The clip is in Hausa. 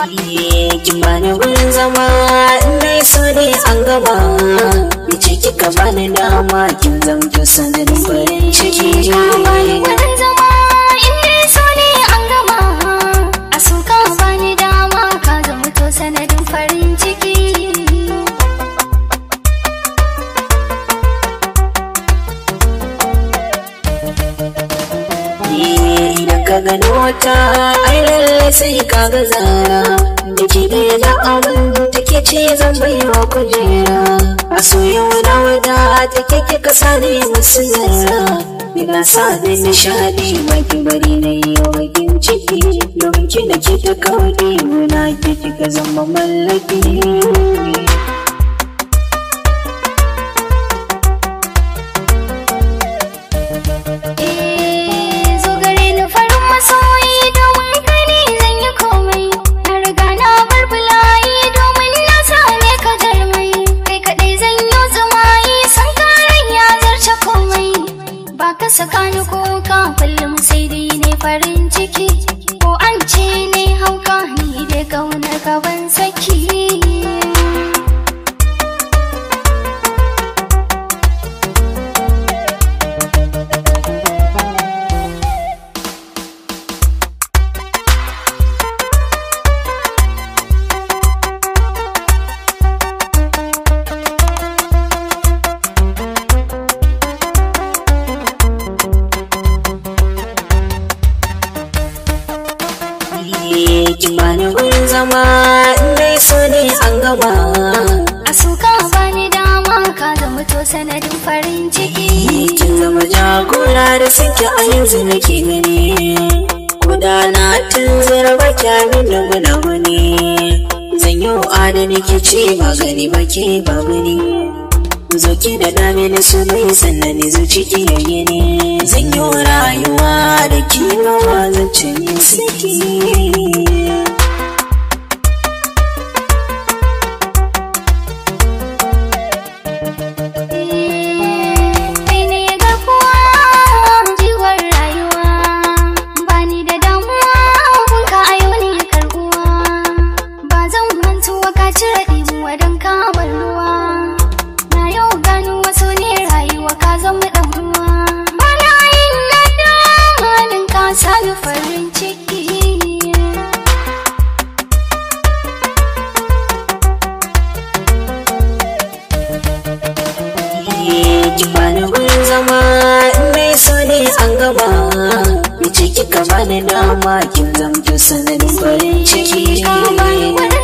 Kin bani wurin zama Nai so ne an gaba Mace kika bani dama Kin zamto sanadin farin ciki bani wurin zama in dai so ne an gama a so ka bani dama ka zama to sanadin farin ciki Idan ka gano wata ai lalle sai ka ga zara da ke da abin da take ce zan bai wa kujera a soyin wada wada take ke kasa ne musu zara Ina sa da nishadi baki bari na yi wakin ciki domin ki da ke ta kawai muna ke kika zama mallaki Eh, zo gare ni farin masoyi domin kai ne zan yi komai na riga na bar bulayi domin na same ka jarmai kai kaɗai zan yi tsumayi san karen ya zarce komai ba ka saka ni kuka kullum sai dai ne farin ciki ko an ce ne hauka ni dai kaunar ka ban saki Kin bani wurin zama Nai so ne an gaba A suka bani dama ka zama to sanadin farin ciki. Kin zama jagora da suke a yanzu nake gani Kuda na tunzura ba kyamin da guda wani Zan yi adani ke ce ba gani ba ke ba gani Zo ki da dame na su mai sannan ni zuci ki yayi ne Zan yi rayuwa da kimawa zan ce ne suke Kai ne garkuwa jiwon rayuwa. Bani da damuwa kun ka ayo ne karbuwa. Ba zan mantuwa ka cire ɗimuwa don kamar ruwa. Na yau gano wasu ne rayuwa ka zama ɗan uwa. Bana yin nadama don ka sani farin ciki. ki bani wurin zama mai so ne an gaba mace kika bani dama kin zamto sanadin farin ciki Ka bani wani